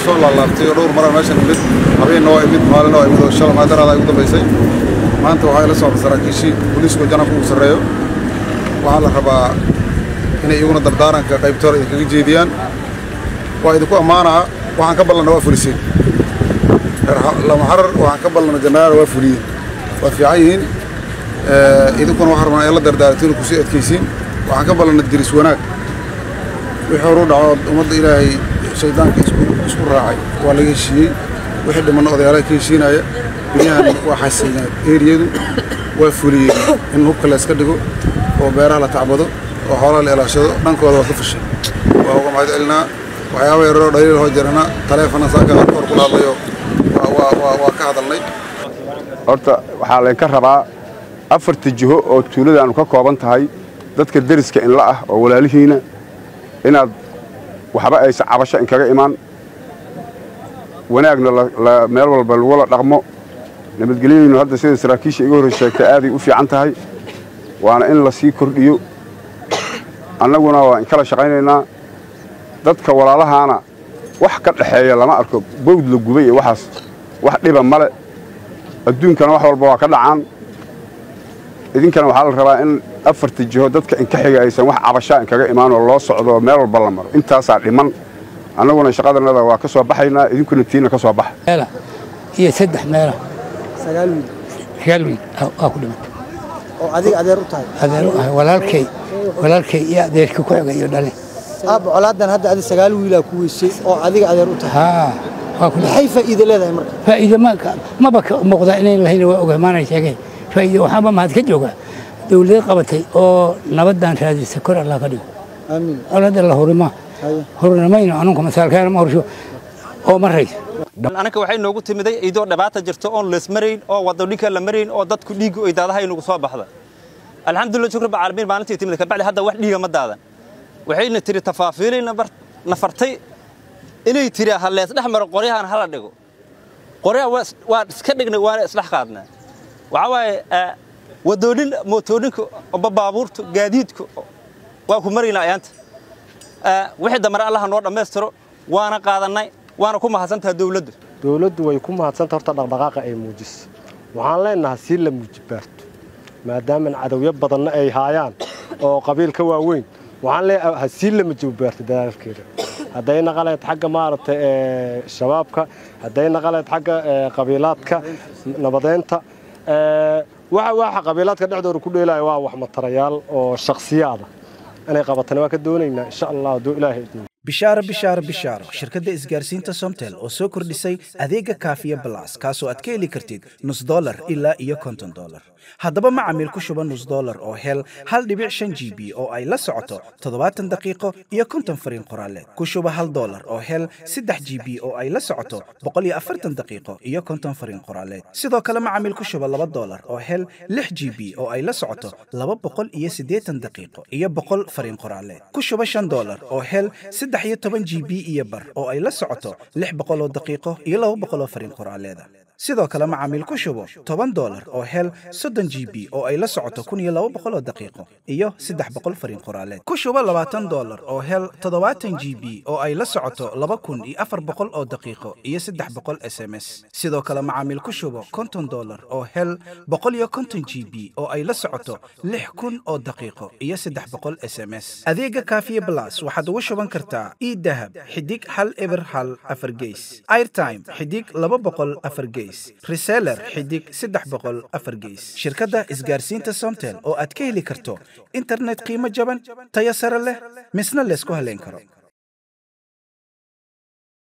soo laalaabtay oo dhowr maraa meeshan imid habeenna waa imid maalina waa imid oo shala maadaraada ay ugu dambaysay maanta waxaa ila socda saraakiishii booliisku janabka ugu sarreeyo waxaa la rabaa inay iyaguna dardaaranka qaybtooda idinkaga jeediyaan waa idinku ammaanaa waxaan ka ballanna waa fuliseen lamaxarar waxaan ka ballanna jannaara waa fuliyeen waa fiican yihiin idinkuna waxaa rabnaa in la dardaartiin kusii adkaysiin waxaan ka ballanna diris wanaag wixii horu dhaco ummadda ilaahay shaydaanka isku raacay waa laga heshiiyey wixii dhimanna odayaalaha ka heshiinaya guryahan waa xasilnaa eeriyadu waa fuliyeen in hubka la iska dhigo oo beeraha la tacbado oo xoolaha la ilaashado dhankooda waa ka fashay waa uga mahad celinaa waxyaaba yararoo dhaliil hoo jirana taleefona saaka hor kula hadlayo waa ka hadalnay horta waxaa laynka rabaa afarta jiho oo tuuladaannu ka kooban tahay dadka deriska inla ah oo walaalihiina inaad waxba aysan cabasho inkaga imaan wanaagna meel walba lagula dhaqmo nabadgelyadaynu hadda sida saraakiisha iga horrey sheegtay aaday u fiican tahay waana in la sii kordhiyo annaguna waa inkala shaqaynaynaa dadka walaalahaana wax ka dhaxeeya lama arko bawd la gubay iyo waxaas wax dhiba male adduunkana wax walba waa ka dhacaan idinkana waxaa la rabaa in afarta jiho dadka inka xiga aysan wax cabashaa inkaga imaan oo loo socdo meel walba la maro intaasaa dhiman annaguna shaqadanada waa ka soo baxaynaa idinkuna tiina ka soo baxa iyo saddex meela sagaal wiil sagaal wiil waa ku dhimantay oo adiga adeer u tahay adeer u ahay walaalkay walaalkay iyo adeerkii ku xiga iyo dhalin aabba colaadan hadda adi sagaal wiilaa ku weysay oo adiga adeer u tahay haa waa ku maxay faa'iido leedahay marka faa'iido ma maba ka muuqda inayn lahayn waa ogahay maanay sheegeen faa'iido waxaaba mahad ka jooga dawlad qabatay oo nabaddan raadisa kor allah ka dhigo aamiin colaadda la hurima hurinamayno anunku masaalkeena ma horsho oo marayso anaka waxay noogu timiday idoo dhibaata jirto oon leesmarayn oo wadadhinka la marayn oo dadku dhiiggu ay daadaha inugu soo baxda alxamdulillah shukr ba caalamiin maalintii timid kabacdi hadda wax dhiiga ma daadan waxayna tiri tafaafiilay nafartay inay tiri ha lees dhex maro qoryahan hala dhigo qoryaha waa iska dhignay waana isdhex qaadnaa waxaa waaye wadoonin mootooninka oba baabuurta gaadiidka waa ku maraynaa ayaanta wixii dambana allaha noo dhammaystiro waana qaadannay waana ku mahadsantaha dawladdu dawladdu way ku mahadsanta horta dhaqdhaqaaqa ay muujiso waxaan leenahay sii la muujibaarto maadaaman cadowyo badanna ay haayaan oo qabiil ka waaweyn waxaan leeyahay ha sii la muujibaarto dadaalkeeda hadday naqaleed xagga maaragtay shabaabka hadday naqaleed xagga qabiilaadka nabadeynta waxa waxa qabiilaadka dhexdooda ku dheelaya waa wax matarayaal oo shakhsiyaada inay qabatana waa ka doonaynaa insha allah hadduu ilaahay idin bishaaro bishaaro bishaaro shirkadda isgaarsiinta somtel oo soo kordhisay adeega kaafiya balas kaasoo aad ka heli kartid nus dolar ilaa iyo konton dolar haddaba macamiil ku shuba nus dolar oo hel hal dhibic shan g b oo ay la socoto toddobaatan daqiiqo iyo konton fariin qoraaleed ku shuba hal dolar oo hel saddex g b oo ay la socoto boqol iyo afartan daqiiqo iyo konton fariin qoraaleed sidoo kale macamiil ku shuba laba dolar oo hel lix g b oo ay la socoto laba boqol iyo siddeetan daqiiqo iyo boqol fariin qoraaleed ku shuba shan dolar oo hel saddex iyo toban g b iyo bar oo ay la socoto lix boqol oo daqiiqo iyo laba boqol oo fariin qoraaleeda sidoo kale macaamiil ku shubo toban dolar oo hel soddon g b oo ay la socoto kun iyo laba boqol oo daqiiqo iyo saddex boqol fariin qoraaleed ku shubo labaatan dolar oo hel toddobaatan g b oo ay la socoto laba kun iyo afar boqol oo daqiiqo iyo saddex boqol s m s sidoo kale macaamiil ku shubo konton dolar oo hel boqol iyo konton g b oo ay la socoto lix kun oo daqiiqo iyo saddex boqol s m s adeega kaafiye blas waxaad ugu shuban kartaa idahab xidig hal eber hal afar geys airtime xidig laba boqol afar geys reseller xidig saddex boqol afar geys shirkadda isgaarsiinta somtel oo aad ka heli karto internet qiimo jaban tayo sare leh misna laysku halayn karo